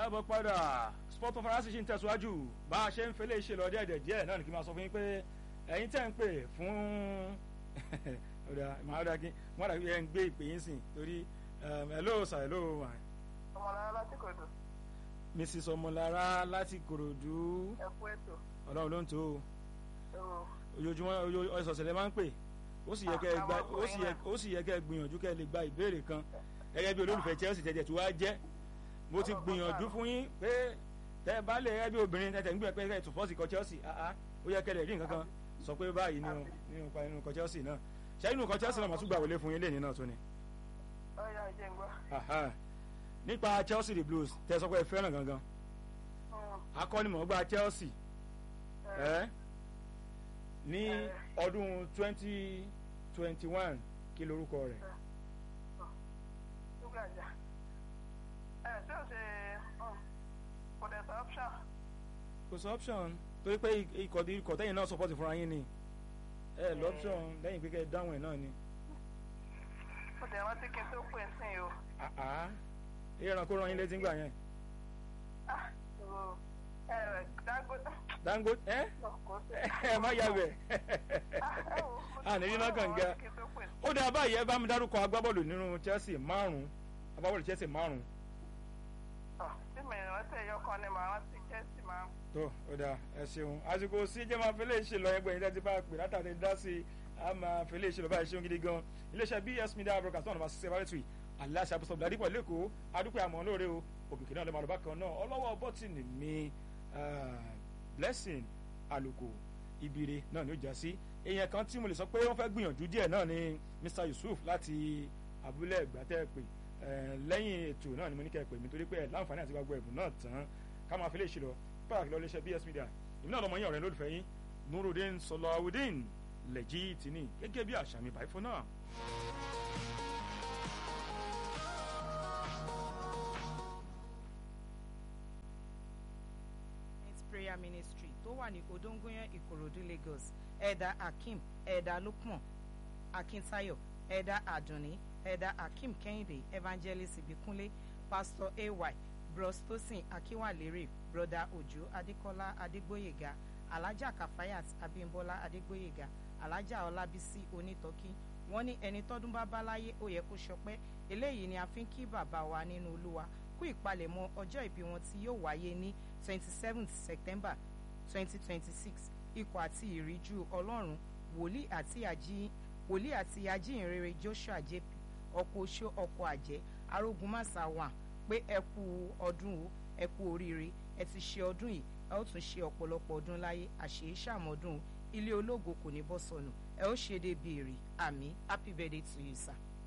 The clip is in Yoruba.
káàbọ̀ padà sport of farasi ṣì ń tẹ̀síwájú bá a ṣe ń fẹ́lẹ́ ṣe lọ díẹ̀ díẹ̀ náà ni kí n máa sọ fún yín pé ẹ̀yin tẹ̀ ń pè fún ọ̀dà màá kí wọ́n dàbí ẹ̀ ń gbé ìpè yín sìn torí hello sir hello ma. ọmọlára láti kòdù. mrs ọmọlára láti kòròdú ẹ kú ètò. ọlọ́run ló ń tó o Ó, ojoojúmọ́ ọ̀sọ̀ọ̀sẹ̀ lè máa ń pè ó sì yẹ kẹ́ ẹ gba Àwọn ó sì yẹ ó sì yẹ kẹ́ ẹ gbìyànjú kẹ́ ẹ lè gba ìbéèrè kan gẹ́gẹ́ bí olólùfẹ́ Chelsea tẹ̀tẹ̀ tí wàá jẹ́ mo ti gbìyànjú fún yín pé tẹ́ ẹ bá lè rẹ́ bí obìnrin tẹ̀tẹ̀ ń gbìyànjú pé kẹ́ ẹ tún fọ́ọ̀sì kọ Chelsea àá ó yẹ kẹ́ ẹ lè rí nǹkan kan sọ pé báyìí nínú nínú pa nínú kọ Chelsea náà ṣé inú kọ Chelsea náà màá tún gbà wọlé fún yín lẹ́yìn náà tó ni. ọ̀ya ìjẹ́ ń gbọ́. Aha. nípa Chelsea the Blues tẹ́ ẹ sọ pé ẹ fẹ́ràn gangan Mm, akọ́nimọ̀ọ́gbá Chelsea ẹ, ẹ ní ọdún twenty twenty one kí lorúkọ rẹ̀ ṣúgà jà. ẹ ṣé o ṣe mm, kò dẹ̀ sọ option. kò sí option torí pé ikọ̀ ikọ̀ tẹ́yìn náà support fúnra yín ni ẹ lọ option lẹ́yìn pé kẹ́ ẹ dáhùn ẹ̀ náà ni mo dẹ̀ rántí kí n tó pè sí i o. àá ìran kó ran yín létí ńgbà yẹn Ah, o, ẹ Dangote. Dangote ẹ kò sí. ẹ má yà bẹ̀ Ah, ẹ wo, mo ti àní rí náà rántí kànga kí n tó pè sí ó dáa báyìí ẹ bá mi dárúkọ agbábọ́ọ̀lù nínú Chelsea márùn-ún agbábọ́ọ̀lù Chelsea márùn-ún i. Ah, tí mi rántí ẹ̀yọ kan ni màá rántí Chelsea máa ń tó ó dáa ẹ ṣeun àsìkò sí jẹ́ máa fi lè ṣe lọ ẹgbẹ́ yìí tẹ́tí bá pè látàrí dá sí a máa fi lè ṣe lọ báyìí ṣeun gidi gan iléeṣẹ́ BS Media Broadcast náà ṣiṣẹ́ bárẹ́tì aláṣẹ àbúṣọ bladipọ̀ lẹ́kọ̀ọ́ adúpẹ́ àmọ́ lóore o òkìkí náà lè máa lọ bákan náà ọlọ́wọ́ bọ́tìnì mi ah, blessing àlùkò ibire náà ni ó já sí èèyàn kan tí mo lè sọ pé wọ́n fẹ́ gbìyànjú díẹ̀ náà ni Mr Yusuf láti abúlé ẹ̀gbátẹ́ pè Eh, lẹ́yìn ètò náà ni mo ní kẹ́ ẹ pè mí torí pé ẹ̀ láǹfààní àti gbàgbọ́ ẹ̀bùn náà tán ká máa fi lè ṣe lọ pàtàkì lọ iléeṣẹ́ BS Media ìmú náà lọmọ yín ọ̀rẹ́ lólùfẹ́ yín Nurudeen Sọláwùdín lẹ́jì tìní gẹ́gẹ́ bí àṣà mi báyìí fún náà. Saints prayer ministry tó wà ní odongoyan ìkòròdú lagos ẹ̀dà akeem ẹ̀dà lukman akintayo ẹ̀dà adunni ẹ̀dà akeem kẹ́hìndé evangelist ibikunle pastor ay bros tosin akiwalere broda ojo adekola adegboyega alhaja kafayat abimbola adegboyega alhaja ọlábísí onítọ́kí wọ́n ní ẹni tọ́dún bá bá láyé ó yẹ kó ṣọpẹ́ eléyìí ni a fi ń kí bàbá wa nínú olúwa kú ìpalẹ̀mọ́ ọjọ́ ìbí wọn tí yóò wáyé ní twenty seventh september twenty twenty six ikọ̀ àti ìríjú ọlọ́run wòlíì àti àjí wòlíì àti ajíhìnrere joshua jp ọkọ̀ oṣó ọkọ̀ àjẹ́ arógunmáṣá wà pé ẹ kú ọdún o ẹ kú oríire ẹ ti ṣe ọdún yìí ẹ ó tún ṣe ọ̀pọ̀lọpọ̀ ọdún láyé àṣeyí ṣàmọ́dún o ilé ológo kò ní bọ́ sọnù ẹ ó ṣe dé béèrè àmì happy birthday to you sir.